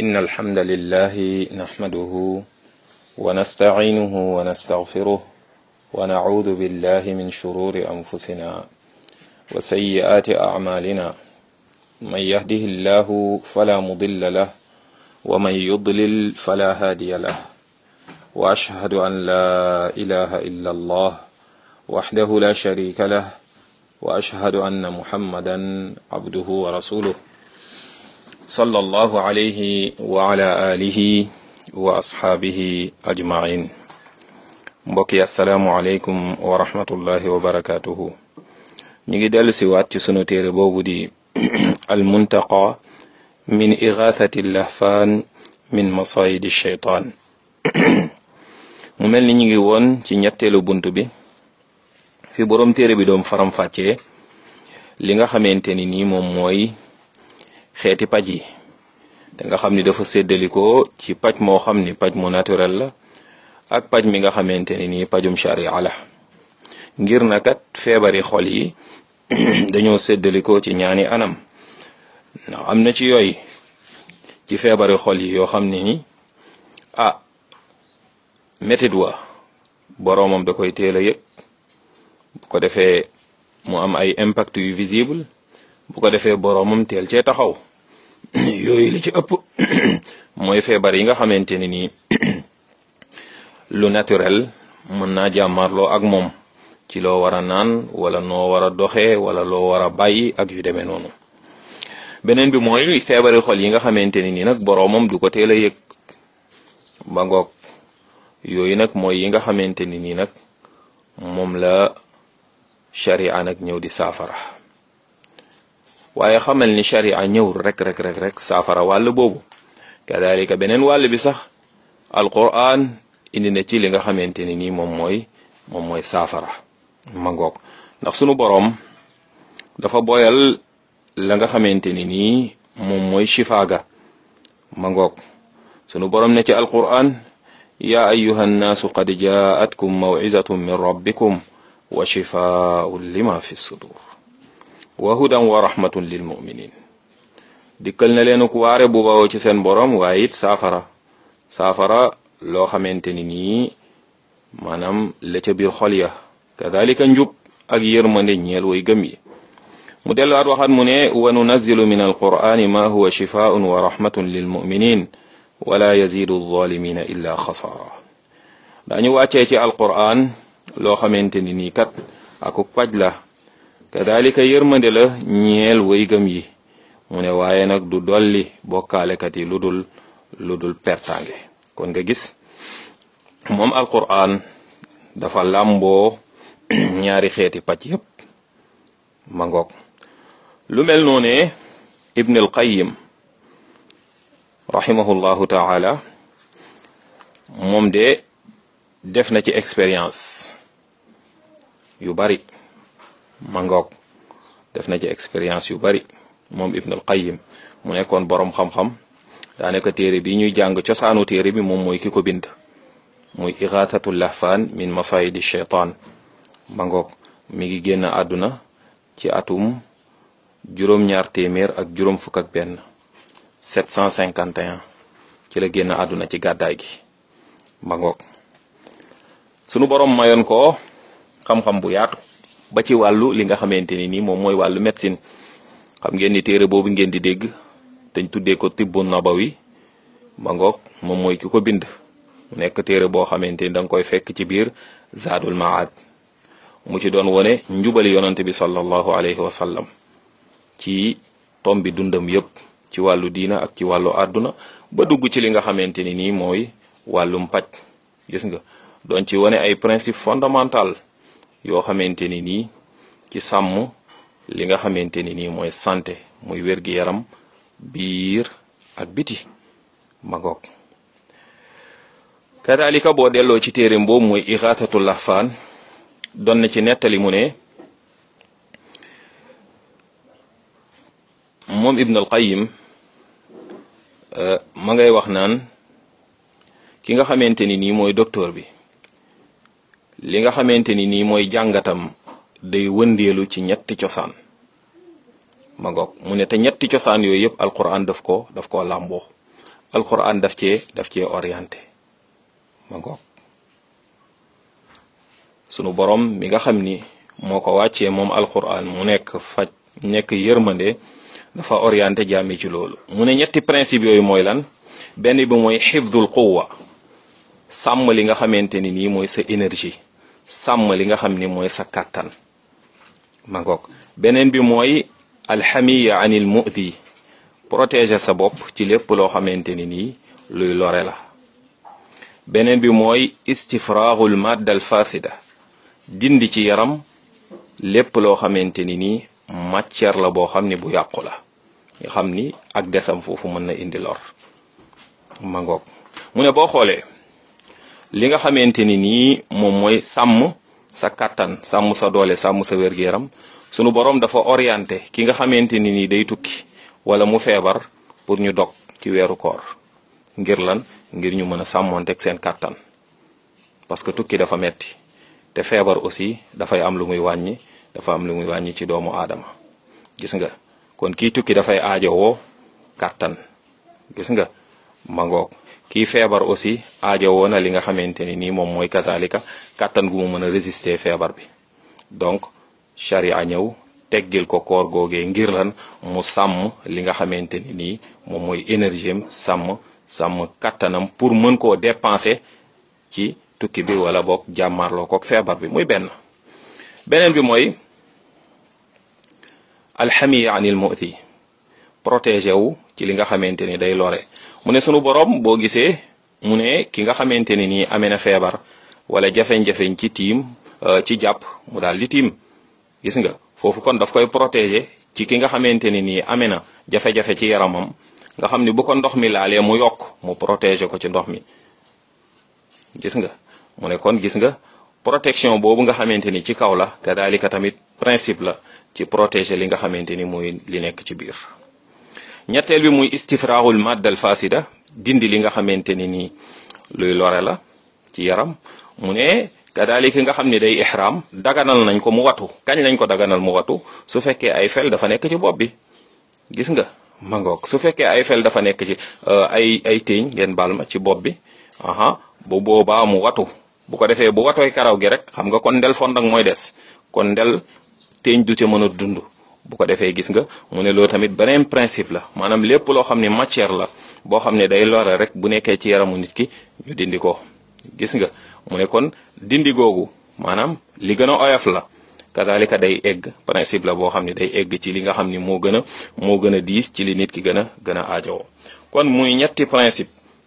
إن الحمد لله نحمده ونستعينه ونستغفره ونعوذ بالله من شرور أنفسنا وسيئات أعمالنا من يهده الله فلا مضل له ومن يضلل فلا هادي له وأشهد أن لا إله إلا الله وحده لا شريك له وأشهد أن محمدا عبده ورسوله صلى الله عليه وعلى آله وأصحابه أجمعين mbokki asalaamualeykum wa rahmatullahi wa barakatuhu ñu ngi dellu si waat ci sunu téere boobu di almuntaqa min igathati lahfaan min masayidi shaytaan mu mel ni ñu ngi woon ci ñetteelu bunt bi fi boroom téere bi doom faram-fàccee li nga xamante ni nii moom mooy xeeti paj yi te nga xam ni dafa séddalikoo ci paj moo xam ni paj mu naturel la ak paj mi nga xamante ni nii pajum sharia la ngir na kat feebari xol yi dañoo séddalikoo ci ñaani anam ndax am na ci yooyu ci feebari xol yi yoo xam ne ni ah métit wa boroomam da koy teel a yëg bu ko defee mu am ay impact yu visible bu ko defee boroomam teel cee taxaw yooyu li ci ëpp mooy feebar yi nga xamante ni nii lu naturel mën naa jàmmarloo ak moom ci loo war a naan wala noo war a doxee wala loo war a bàyyi ak yu demee noonu beneen bi mooy feebari xol yi nga xamante ni nii nag boroomam du ko teel a yëg ba ngoog yooyu nag mooy yi nga xamante ni nii nag moom la sharia nag ñëw di saafara waaye xamal ni sharia ñëw rek rek rek rek saafara wàll boobu kadalika beneen wàll bi sax alquran indi na ci li nga xamante ni nii moom mooy moom mooy saafara ma ngoog ndax sunu boroom dafa boyal la nga xamante ni nii moom mooy shifaaga ma ngoog sunu boroom ne ci alquran ya ayuha nnaasu qad jaatkum mawizatun min rabbikum wa shifaun lima fi sudur wa hudan wa rahmatun lil muminin dikkal na leen ku waare bu bawoo ci seen boroom waaye it saafara saafara loo xamante ni nii maanaam la ca biir xol ya kadalika njub ak yërmande ñeel way gëm yi mu delluwaat waxaat mu ne wa nunazilu min alqur'ani ma huwa shifaun wa rahmatun lil muminin wala yazidu alzalimina illa xasaara dañu wàccee ci alqur'an loo xamante ni nii kat aku paj la kadalika yërmande la ñeel way gëm yi mu ne waaye nag du dolli bokkaalekat yi lu dul lu dul pertange kon nga gis moom alquran dafa làmboo ñaari xeeti pàcc yépp ma ngoog lu mel noone ibn al qayyim rahimahullahu taala moom de def na ci expérience yu bari ma ngoog def na ci expérience yu bari moom ibn al qayyim mu nekkoon boroom xam-xam daanaka téere bi ñuy jàng cosaanu téere bi moom mooy ki ko bind muy ixaatatu lahfaan min masayidi shaytaan ma ngoog mi ngi génn àdduna ci atum juróom-ñaar téeméer ak juróom fukk ak benn 751 ci la génn àdduna ci gàddaay gi ma ngoog sunu borom mayoon ko xam-xam bu yaatu ba ci wàllu li nga xamante ni nii moom mooy wàllu médecine xam ngeen ni téere boobu ngeen di dégg dañ tuddee ko tibbu nabawi ma ngoog moom mooy ki ko bind mu nekk téere boo xamante ni da nga koy fekk ci biir zaadul maad mu ci doon wone njubali yonante bi sallallahu alayhi wa sallam ci tom bi dundam yépp ci wàllu diina ak ci wàllu àdduna ba dugg ci li nga xamante ni nii mooy wàllum paj gis nga doon ci wone ay principe fondamental yoo xamante ni nii ci sàmm li nga xamante ni nii mooy santé muy wér-gi-yaram biir ak biti ma ngoog kadalika boo delloo ci téere boobu mooy ixaatatu lahfaan doon na ci nettali mu ne moom ibn al qayyim ma ngay wax naan ki nga xamante ni nii mooy docteur bi li nga xamante ni nii mooy jàngatam day wëndeelu ci ñetti cosaan ma ngoog mu ne te ñetti cosaan yooyu yëpp alquran daf ko daf koo làmboo alquran daf cee daf cee orienté ma ngoog sunu borom mi nga xam ni moo ko wàccee moom alquran mu nekk faj nekk yërmande dafa orienté jaami ci loolu mu ne ñetti principe yooyu mooy lan benn bi mooy xifdul quwa sàmm li nga xamante ni nii mooy sa énergie sàmm li nga xam ni mooy sa kàttan ma ngoog beneen bi mooy alxamiya anil mu'di protéger sa bopp ci lépp loo xamante ni nii luy lore la beneen bi mooy istifraagul madda al fasida dindi ci yaram lépp loo xamante ni nii matière la boo xam ni bu yàqu la nga xam ni ak desam foofu mën na indi lor ma ngoog mu ne boo xoolee li nga xamante ni nii moom mooy sàmm sa kàttan sàmm sa doole sàmm sa wér-gu-yaram sunu borom dafa orienté ki nga xamante ni nii day tukki wala mu feebar pour ñu dog ci weeru koor ngir lan ngir ñu mën a sàmmonteeg seen kàttan parce que tukki dafa metti te feebar aussi dafay am lu muy wàññi dafa am lu muy wàññi ci doomu aadama gis nga kon kii tukki dafay aajowoo kàttan gis nga mangoog kii feebar aussi aajowoo na li nga xamante ni nii moom mooy kazalika kàttan gu mu mën a résister feebar bi donc charia ñëw teggil ko koor googee ngir lan mu sàmm li nga xamante ni nii moom mooy énergie am sàmm sàmm kàttanam pour mën koo dépenser ci tukki bi wala boog jàmmaarloo kook feebar bi muy benn beneen bi mooy alxamiya anil mu'ti protégé wu ci li nga xamante ni day lore mu ne sunu borom boo gisee mu ne ki nga xamante ni nii amee na feebar wala jafeñ-jafeñ ci tiim ci jàpp mu daal di tiim gis nga foofu kon daf koy protégé ci ki nga xamante ni nii amee na jafe-jafe ci yaramam nga xam ni bu ko ndox mi laalee mu yokk mu protégé ko ci ndox mi gis nga mu ne kon gis nga protection boobu nga xamante ni ci kaw la kadalika tamit principe la ci protéger li nga xamante ni mooy li nekk ci biir ñetteel bi muy istifraahul maddal fasida dindi li nga xamante ni nii luy lore la ci yaram mu ne kadalika nga xam ni day ihram daganal nañ ko mu watu kañ lañ ko daganal mu watu su fekkee ay fel dafa nekk ci bopp bi gis nga mangoog su fekkee ay fel dafa nekk ci ay ay téeñ ngeen baal ma ci bopp bi aha bu boobaa mu watu bu ko defee bu watooy karaw gi rek xam nga kon ndel fond ak mooy des kon ndel teeñ du ca mën a dund bu ko defee gis nga mu ne loolu tamit beneen principe la maanaam lépp loo xam ne matière la boo xam ne day lore rek bu nekkee ci yaramu nit ki ñu dindi ko gis nga mu ne kon dindi googu maanaam li gën a oyof la kazalika day egg principe la boo xam ne day egg ci li nga xam ni moo gën a moo gën a diis ci li nit ki gën a gën a aajowoo kon muy ñetti principe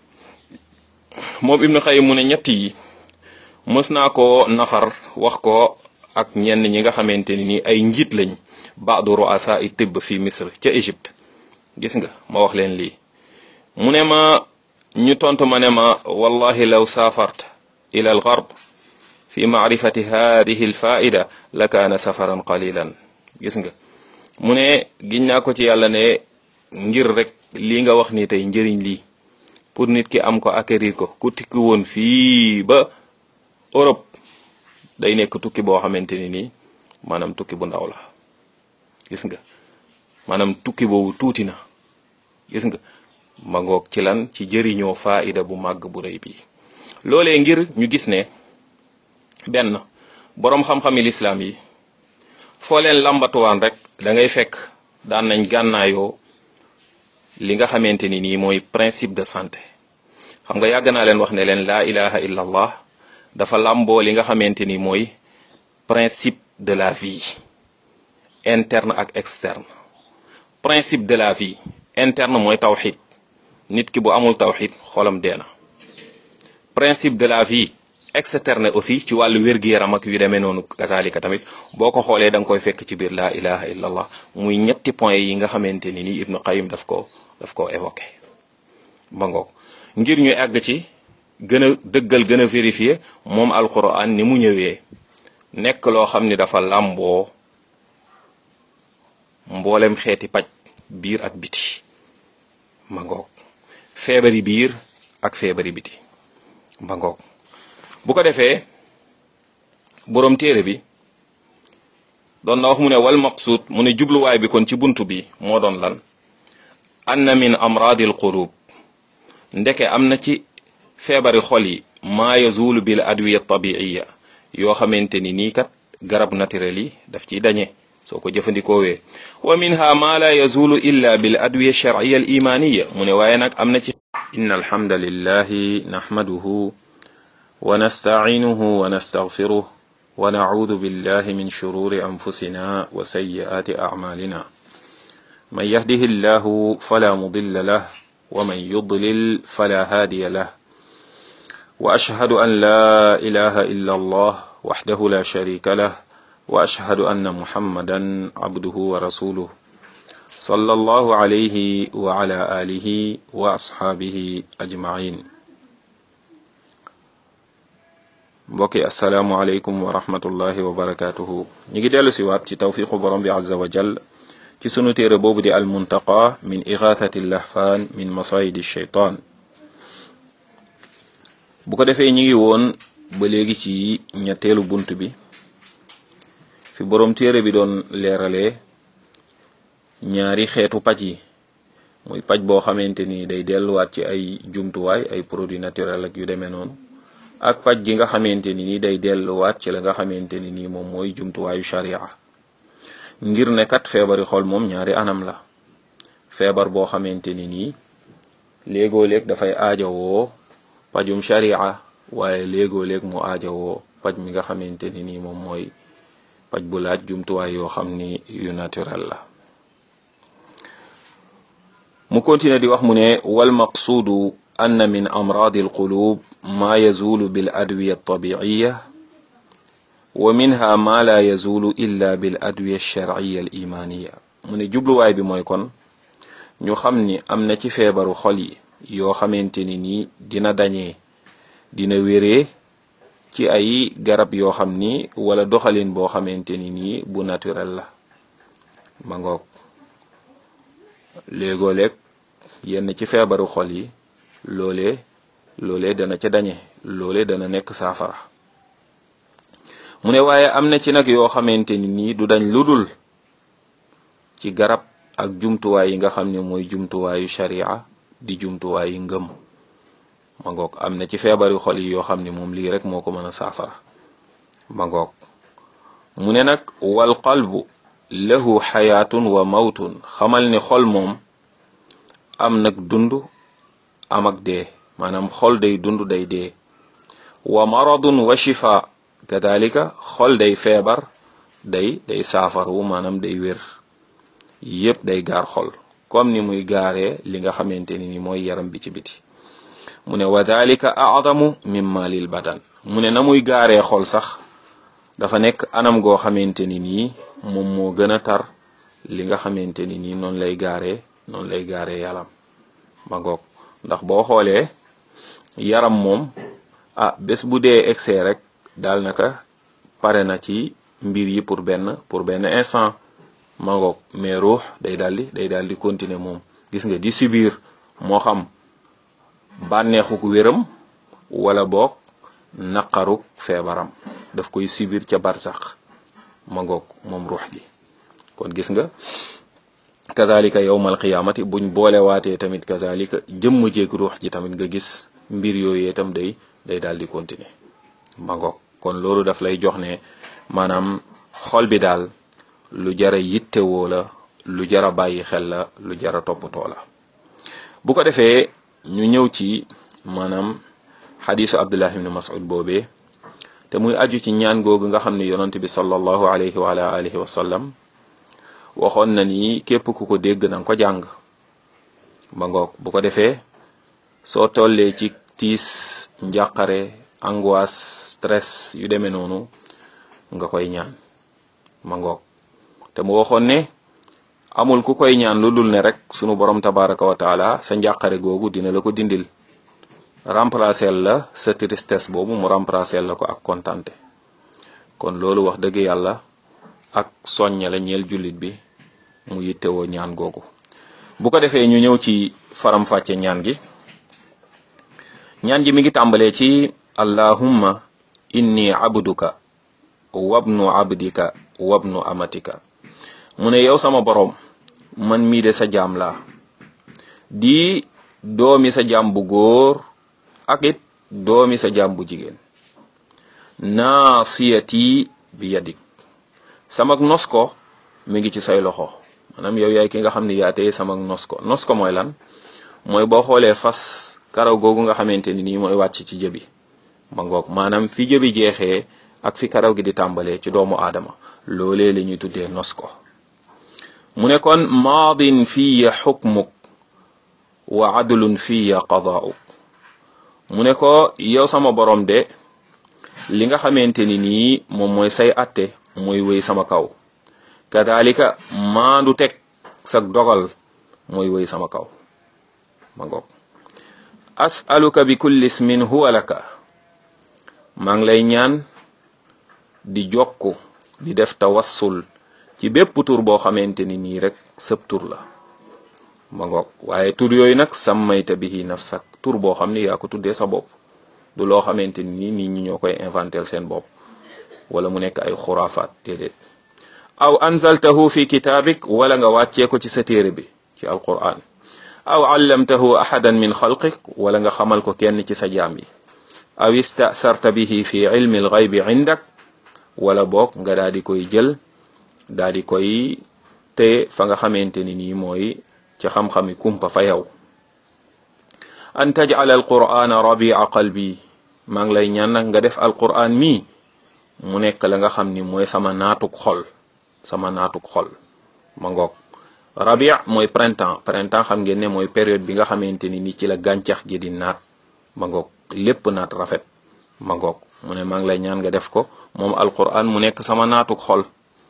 moom Ibnu Xayyim mu ne ñett yi mës naa ko nafar wax ko ak ñenn ñi nga xamante ni nii ay njiit lañ baadu ruasa i tibb fi misr ca Égypte gis nga ma wax leen lii mu ne ma ñu tontu ma ne ma wallahi law saafart ila al garb fi maarifati hadihi al faida la kaana safaran qalilan gis nga mu ne giñ naa ko ci yàlla ne ngir rek lii nga wax ni tey njëriñ lii pour nit ki am ko acquérir ko ku tikki woon fii ba Europe day nekk tukki boo xamante ni nii maanaam tukki bu ndaw la gis nga maanaam tukki boobu tuuti na gis nga ma ngoog ci lan ci jëriñoo faida bu màgg bu rëy bii loolee ngir ñu gis ne benn boroom xam-xami lislaam yi foo leen lambatuwaan rek da ngay fekk daan nañ gànnaayoo li nga xamante ni nii mooy principe de santé xam nga yàgg naa leen wax ne leen laa ilaha illa allah dafa làmboo li nga xamante ni mooy principe de la vie interne ak externe principe de la vie interne mooy tawxid nit ki bu amul tawxid xolam dee na principe de la vie externe aussi ci wàllu wér-gu-yaram ak yu demee noonu kazalika tamit boo ko xoolee da nga koy fekk ci biir laa ilaha illa allah muy ñetti point yi nga xamante ni nii ibnu qayim daf ko daf ko évoqué ba ngoog ngir ñu àgg ci gën a dëggal gën a vérifier moom alquran ni mu ñëwee nekk loo xam ni dafa làmboo mboolem xeeti paj biir ak biti ma ngoog feebari biir ak feebari biti ma ngoog bu ko defee boroom téere bi doon na wax mu ne wal maqsuud mu ne jubluwaay bi kon ci buntu bi moo doon lan anna min amraadil qulub ndeke am na ci feebari xol yi maa yazulu bil adwiya tabiiya yoo xamante ni nii kat garab naturel yi daf ciy dañe soo ko jëfandikoowee wa minha ma la yazulu illa bil adwiya sharciya al imaniya mu ne waaye nag am na ci inna alhamda lillahi nahmaduhu wa nastacinuhu wa nastagfiruh wa nacuudu billahi min shururi anfusina wa sayyi'ati acmalina man yahdihi llahu fala mudilla lah wa man yudlil fala hadiya lah wa ashhadu an la ilaha illa allah wahdahu la sharika lah wa ashhadu anna muhammadan abduhu wa rasuluh sallallahu alayhi wa ala alihi wa ashaabihi ajmain mbokki assalaamu aleykum wa rahmatullahi wa barakatuhu ñu ngi dellu si waat ci tawfiqu borom bi azza wa jal ci sunu téere boobu di al muntaqa min igathati lahfaan min masayidi shaytaan bu ko defee ñi ngi woon ba léegi ci ñetteelu bunt bi fi borom téere bi doon leeralee ñaari xeetu paj yi muy paj boo xamante ni day delluwaat ci ay jumtuwaay ay produits naturels ak yu demee noonu ak paj gi nga xamante ni ni day delluwaat ci la nga xamante ni nii moom mooy jumtuwaayu sharia ngir ne kat feebari xol moom ñaari anam la feebar boo xamante ni nii léegoo léeg dafay aajowoo pajum sharia waaye léegoo léeg mu aajowoo paj mi nga xamante ni nii moom mooy paj bu laaj jumtuwaay yoo xam ni yu naturel la mu continue di wax mu ne wal maqsuudu anna min amraadi alqulub ma yazulu bil adwiya altabiiya wa minha ma la yazulu illa bil adwiya alsharciya al imaniya mu ne jubluwaay bi mooy kon ñu xam ni am na ci feebaru xol yi yoo xamante ni nii dina dañee dina wéree ci ay garab yoo xam ni wala doxalin boo xamante ni nii bu naturel la ma ngoog léegoo léeg yenn ci feebaru xol yi loolee loolee dana ca dañe loolee dana nekk saafara mu ne waaye am na ci nag yoo xamante ni nii du dañ ludul ci garab ak jumtuwaay yi nga xam ne mooy jumtuwaayu sharia di jumtuwaayu ngëm ma ngoog am na ci feebari xol yi yoo xam ne moom lii rek moo ko mën a saafara ma ngoog mu ne nag wal qalbu lahu xayaatun wa mawtun xamal ne xol moom am nag dund am ak dee maanaam xol day dund day dee wa maradun wa shifa kadalika xol day feebar day day saafaru maanaam day wér yépp day gaar xol comme ni muy gaaree li nga xamante ni ni mooy yaram bi ci biti mu ne wa dalika a'zamu mimma lil badan mu ne na muy gaaree xol sax dafa nekk anam goo xamante ni nii moom moo gën a tar li nga xamante ni nii noonu lay gaaree noonu lay gaaree yaram ma ngoog ndax boo xoolee yaram moom ah bés bu dee excès rek daal naka pare na ci mbir yi pour benn pour benn instant ma ngoog mais ruux day daldi day daal di continuer moom gis nga di subir moo xam bànneexuk wéram wala boog naqaruk feebaram daf koy subir ca barsax ma ngoog moom ruux gi kon gis nga kazalika yowmal qiyaamati buñ boole waatee tamit kazalika jëmm jéeg ruux ji tamit nga gis mbir yooyu itam day day daal di continuer ma ngoog kon loolu daf lay jox ne maanaam xol bi daal lu jara yittewoo la lu jara bàyyi xel la lu jara toppatoo la bu ko defee ñu ñëw ci maanaam xadisu abdullah ibn mas'ud boobee te muy aju ci ñaan googu nga xam ne yonent bi sallallahu alayhi wa ala alihi wa sallam waxoon na ni képp ku ko dégg na nga ko jàng ba ngoog bu ko defee soo tollee ci tiis njàqare angoisse stress yu demee noonu nga koy ñaan ma ngoog te mu waxoon ne amul ku koy ñaan lu dul ne rek sunu borom tabaraka wa taala sa njàqare googu dina la ko dindil remplacer la sa tristesse boobu mu remplacer la ko ak kontante kon loolu wax dëgg yàlla ak soñña la ñeel jullit bi mu yittewoo ñaan googu bu ko defee ñu ñëw ci faram-fàcce ñaan gi ñaan gi mi ngi tàmbalee ci allahumma inni abduka wabnu abdika wabnu amatika mu ne yow sama boroom man mii de sa jaam laa di doomi sa jaam bu góor ak it doomi sa jaam bu jigéen naasiyati bi yadik samak nos ko mi ngi ci say loxo maanaam yow yaay ki nga xam ne yaa tey samak nos ko nos ko mooy lan mooy boo xoolee fas karaw googu nga xamante ni nii mooy wàcc ci jëbi ma ngoog maanaam fi jëbi jeexee ak fi karaw gi di tàmbalee ci doomu aadama loolee la ñuy tuddee nos ko mu ne kon maadin fiya xukmuk wa adlun fiya qadaa'uk mu ne ko yow sama borom de li nga xamante ni nii moom mooy say atte mooy wéy sama kaw kadalika maandu teg sag dogal mooy wéy sama kaw ma ngoog as'aluka bi kulli ismin huwa laka maa ngi lay ñaan di jokku di def tawassul ci bépp tur boo xamante ni nii rek sëb tur la ma ngoog waaye tur yooyu nag sammayta bihi nafsak tur boo xam ni yaa ko tuddee sa bopp du loo xamante ni nit ñi ñoo koy inventel seen bopp wala mu nekk ay xuraafaat déedéet aw anzaltahu fi kitaabik wala nga wàccee ko ci sa téere bi ci alquran aw allamtahu ahadan min xalqik wala nga xamal ko kenn ci sa jaam yi aw istasarta bihi fi ilmi alxaybi indak wala boog nga daal di koy jël daal di koy te fa nga xamante ni nii mooy ci xam-xami kumpa fa yow an tajal alqur'ana rabia qalbi maa ngi lay ñaan nag nga def alqur'an mii mu nekk la nga xam ni mooy sama naatuk xol sama naatuk xol ma ngoog rabia mooy printemps printemps xam ngeen ne mooy période bi nga xamante ni ni ci la gàncax gi di naat ma ngoog lépp naat rafet ma ngoog mu ne maa ngi lay ñaan nga def ko moom alquran mu nekk sama naatuk xol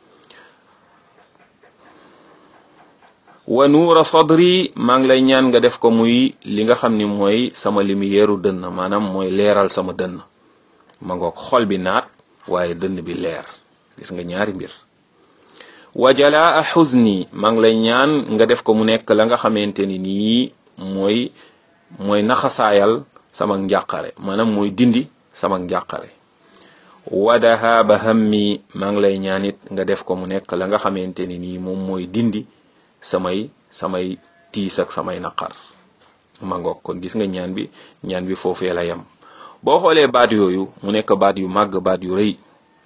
wa nuura sadri maa ngi lay ñaan nga def ko muy li nga xam ni mooy sama lumière dënn maanaam mooy leeral sama dënn ma ngoog xol bi naat waaye dënn bi leer gis nga ñaari mbir wa jalaa xuzni maa ngi lay ñaan nga def ko mu nekk la nga xamante ni nii mooy mooy naxasaayal sama njàqare maanaam mooy dindi sama njàqare wa dahaaba hammi maa ngi lay ñaan it nga def ko mu nekk la nga xamante ni nii moom mooy dindi samay samay tiis ak samay naqar ma ngoog kon gis nga ñaan bi ñaan bi foofee la yem boo xoolee baat yooyu mu nekk baat yu màgg baat yu rëy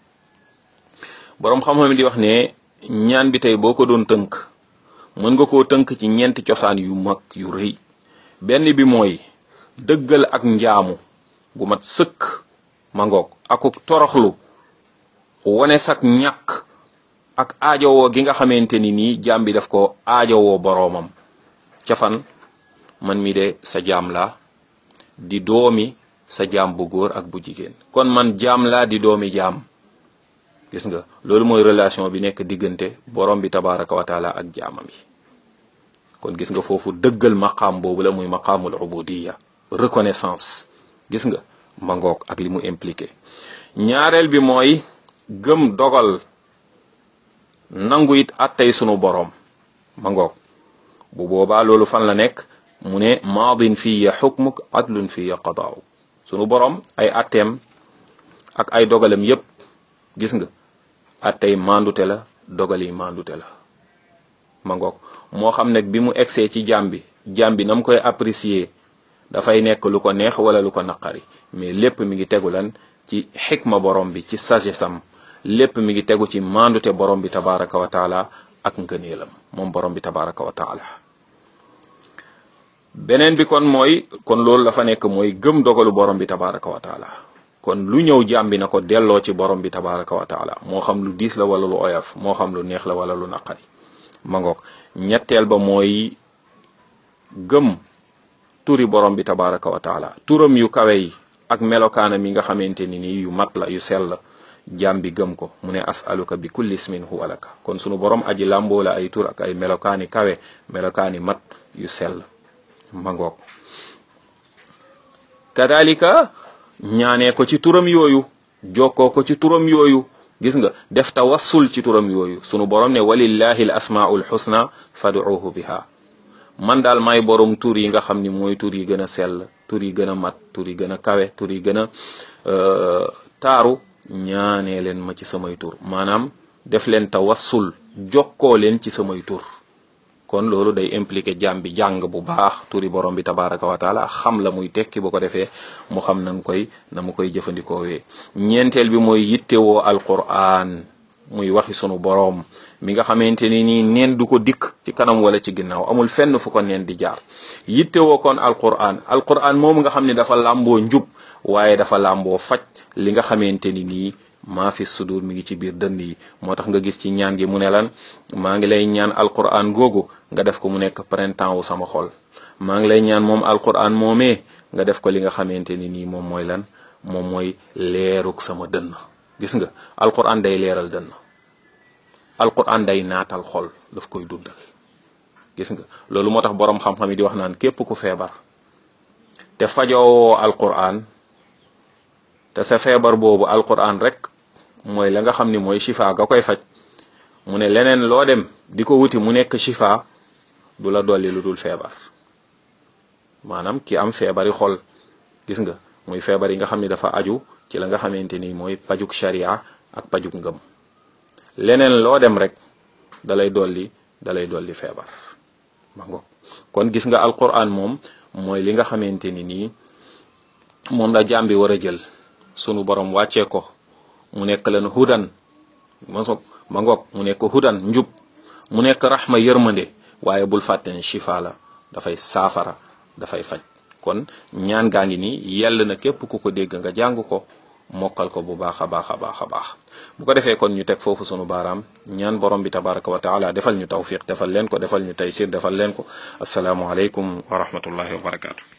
boroom xam-xam di wax ne ñaan bi tey boo ko doon tënk mën nga koo tënk ci ñeenti cosaan yu mag yu rëy benn bi mooy dëggal ak njaamu gu mat sëkk ma ngoog akuk toroxlu wane sak ñàkk ak aajowoo gi nga xamante ni nii jaam bi daf ko aajowoo boroomam ca fan man mi de sa jaam laa di doomi sa jaam bu góor ak bu jigéen kon man jaam laa di doomi jaam gis nga loolu mooy relation bi nekk diggante borom bi tabaraka wa taala ak jaamam yi kon gis nga foofu dëggal maqaam boobu la muy maqaamul ubudiya reconnaissance gis nga ma ngoog ak li mu impliqué ñaareel bi mooy gëm dogal nangu it attey sunu borom ma ngoog bu boobaa loolu fan la nekk mu ne maadin fiya xukmuk adlun fiya qadaaw sunu borom ay atteem ak ay dogalam yépp gis nga attey mandute la dogal yi mandute la ma ngoog moo xam nag bi mu egsee ci jaam bi jaam bi na mu koy apprécier dafay nekk lu ko neex wala lu ko naqari mais lépp mi ngi tegu lan ci xikma borom bi ci sagesse am lépp mi ngi tegu ci mandute borom bi tabaraka wa taala ak ngëneelam moom borom bi tabaraka wa taala beneen bi kon mooy kon loolu dafa nekk mooy gëm dogalu borom bi tabaraka wa taala kon lu ñëw jàmbi na ko delloo ci borom bi tabaraka wa taala moo xam lu diis la wala lu oyof moo xam lu neex la wala lu naqari ma ngoog ñetteel ba mooy gëm turi borom bi tabaraka wa taala turam yu kawe yi ak melokaanam yi nga xamante ni nii yu mat la yu sell jaam bi gëm ko mu ne asaluka bi kulli ismin huwa laka kon sunu borom aji làmboo la ay tur ak ay melokaani kawe melokaani mat yu sell ma ngoog kadalika ñaanee ko ci turam yooyu jokkoo ko ci turam yooyu gis nga def tawassul ci turam yooyu sunu borom ne walillahi al asmaul husna fad'uhu biha man daal may borom tur yi nga xam ni mooy tur yi gën a sell tur yi gën a mat tur yi gën a kawe tur yi gën a taaru ñaanee leen ma ci samay tur maanaam def leen tawassul jokkoo leen ci samay tur kon loolu day impliqué jaam bi jàng bu baax turi borom bi tabaraka wa taala xam la muy tekki bu ko defee mu xam nan koy na mu koy jëfandikoowee ñeenteel bi mooy yittewoo alquran muy waxi sunu boroom mi nga xamante ni nii neen du ko dikk ci kanam wala ci ginnaaw amul fenn fu ko neen di jaar yittewoo kon alquran alquran moom nga xam ne dafa làmboo njub waaye dafa làmboo faj li nga xamante ni nii maa fi sudur mi ngi ci biir dënn yi moo tax nga gis ci ñaan gi mu ne lan maa ngi lay ñaan alquran googu nga def ko mu nekk printemps wu sama xol maa ngi lay ñaan moom alquran moomee nga def ko li nga xamante ni nii moom mooy lan moom mooy leeruk sama dënn gis nga alquran day leeral dënn alquran day naatal xol daf koy dundal gis nga loolu moo tax boroom xam-xam yi di wax naan képp ku feebar te fajoo alquran te sa feebar boobu alquran rek mooy la nga xam ni mooy shifa ga koy faj mu ne leneen loo dem di ko wuti mu nekk shifa du la dolli lu dul feebar maanaam ki am feebari xol gis nga muy feebar yi nga xam ni dafa aju ci la nga xamante ni mooy pajuk sharia ak pajuk ngëm leneen loo dem rek dalay dolli dalay dolli feebar ma ngo kon gis nga alquran moom mooy li nga xamante ni nii moom la jaam bi war a jël sunu borom wàccee ko mu nekk leen hudan ma ma ngoog mu nekk hudan njub mu nekk raxma yërmande waaye bul fàtte ne shifa la dafay saafara dafay faj kon ñaan gaa ngi nii yell na képp ku ko dégg nga jàng ko mokkal ko bu baax a baax a baax a baax bu ko defee kon ñu teg foofu sunu baaraam ñaan borom bi tabaraka wa taala defal ñu tawfiq defal leen ko defal ñu taysir defal leen ko asalaamualeykum wa rahmatullahi wa barakaatu.